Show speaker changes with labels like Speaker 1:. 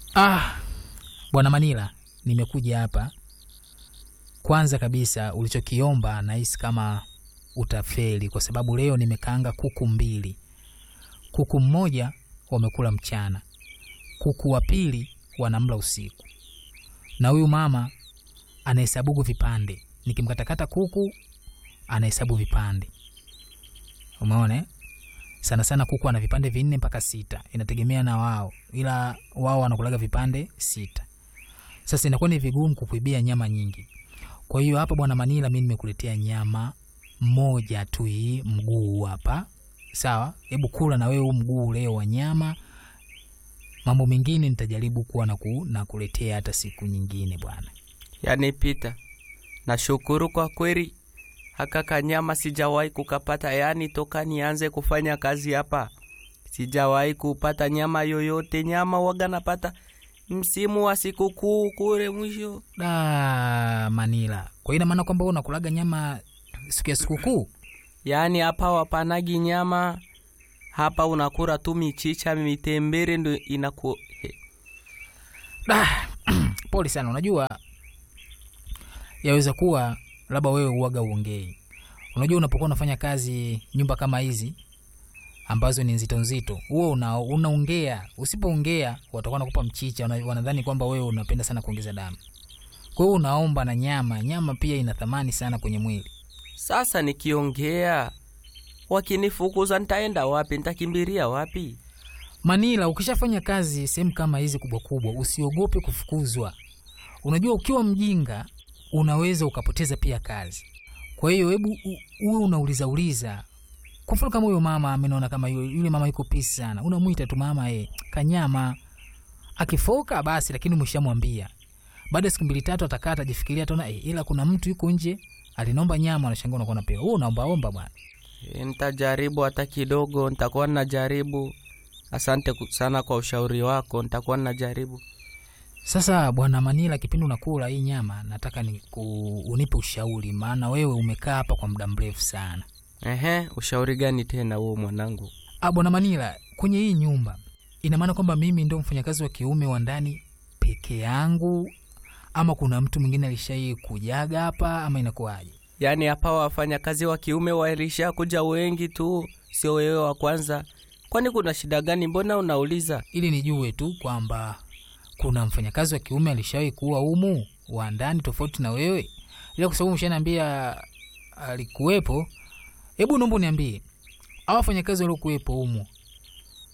Speaker 1: Ah, bwana Manila, nimekuja hapa. Kwanza kabisa ulichokiomba nahisi kama utafeli, kwa sababu leo nimekaanga kuku mbili. Kuku mmoja wamekula mchana, kuku wa pili wanamla usiku, na huyu mama anahesabugu vipande. Nikimkatakata kuku anahesabu vipande, umeona eh? sana sana kuku ana vipande vinne mpaka sita, inategemea na wao, ila wao wanakulaga vipande sita. Sasa inakuwa ni vigumu kukuibia nyama nyingi. Kwa hiyo hapa bwana Manila, mi nimekuletea nyama moja tu, hii mguu hapa, sawa? Hebu kula na wewe huu mguu leo wa nyama. Mambo mengine nitajaribu kuwa na ku, na kuletea hata siku nyingine bwana.
Speaker 2: Yaani Pita, nashukuru kwa kweli, haka kanyama sijawahi kukapata. Yaani toka nianze kufanya kazi hapa sijawahi kupata nyama yoyote. Nyama waga napata msimu wa sikukuu kule mwisho.
Speaker 1: Da Manila, kwa hiyo ina maana kwamba wewe unakulaga nyama siku ya sikukuu?
Speaker 2: Yaani hapa wapanagi nyama hapa, unakura tu michicha mitembere, ndo inaku he.
Speaker 1: Da, pole sana. Unajua, yaweza kuwa labda wewe uwaga uongei. Unajua, unapokuwa unafanya kazi nyumba kama hizi ambazo ni nzito nzito, huo una, unaongea. Usipoongea watakuwa nakupa mchicha, wana- wanadhani kwamba wewe unapenda sana kuongeza damu. Kwa hiyo unaomba na nyama. Nyama pia ina thamani sana kwenye mwili.
Speaker 2: Sasa nikiongea wakinifukuza ntaenda wapi? Ntakimbilia wapi?
Speaker 1: Manila, ukishafanya kazi sehemu kama hizi kubwa kubwa, usiogope kufukuzwa. Unajua, ukiwa mjinga unaweza ukapoteza pia kazi. Kwa hiyo hebu u- uwe unauliza uliza. Kwa mfano kama huyo mama amenona kama yule, yule mama yuko pisi sana, unamwita tu mama, e, kanyama. Akifoka basi, lakini umeshamwambia. Baada ya siku mbili tatu atakaa atajifikiria, ataona e, ila kuna mtu yuko nje alinaomba nyama, anashangaa unakuwa unapewa. Wewe unaombaomba bwana.
Speaker 2: E, ntajaribu hata kidogo, ntakuwa najaribu. Asante ku- sana kwa ushauri wako, ntakuwa najaribu.
Speaker 1: Sasa bwana Manila, kipindi unakula hii nyama, nataka ni ku, unipe ushauri, maana wewe umekaa hapa kwa muda mrefu sana.
Speaker 2: Ehe, ushauri gani tena huo mwanangu?
Speaker 1: Ah, bwana Manila, kwenye hii nyumba ina maana kwamba mimi ndio mfanyakazi wa kiume wa ndani peke yangu, ama kuna mtu mwingine alishai kujaga hapa ama inakuwaje?
Speaker 2: Yaani hapa wafanyakazi wa kiume walisha kuja wengi tu, sio wewe wa kwanza. Kwani kuna shida gani? Mbona unauliza?
Speaker 1: Ili nijue tu kwamba kuna mfanyakazi wa kiume alishawahi kuwa humu wa ndani tofauti na wewe, ila kwa sababu mshaniambia alikuwepo. Hebu naomba uniambie hao wafanyakazi waliokuwepo humu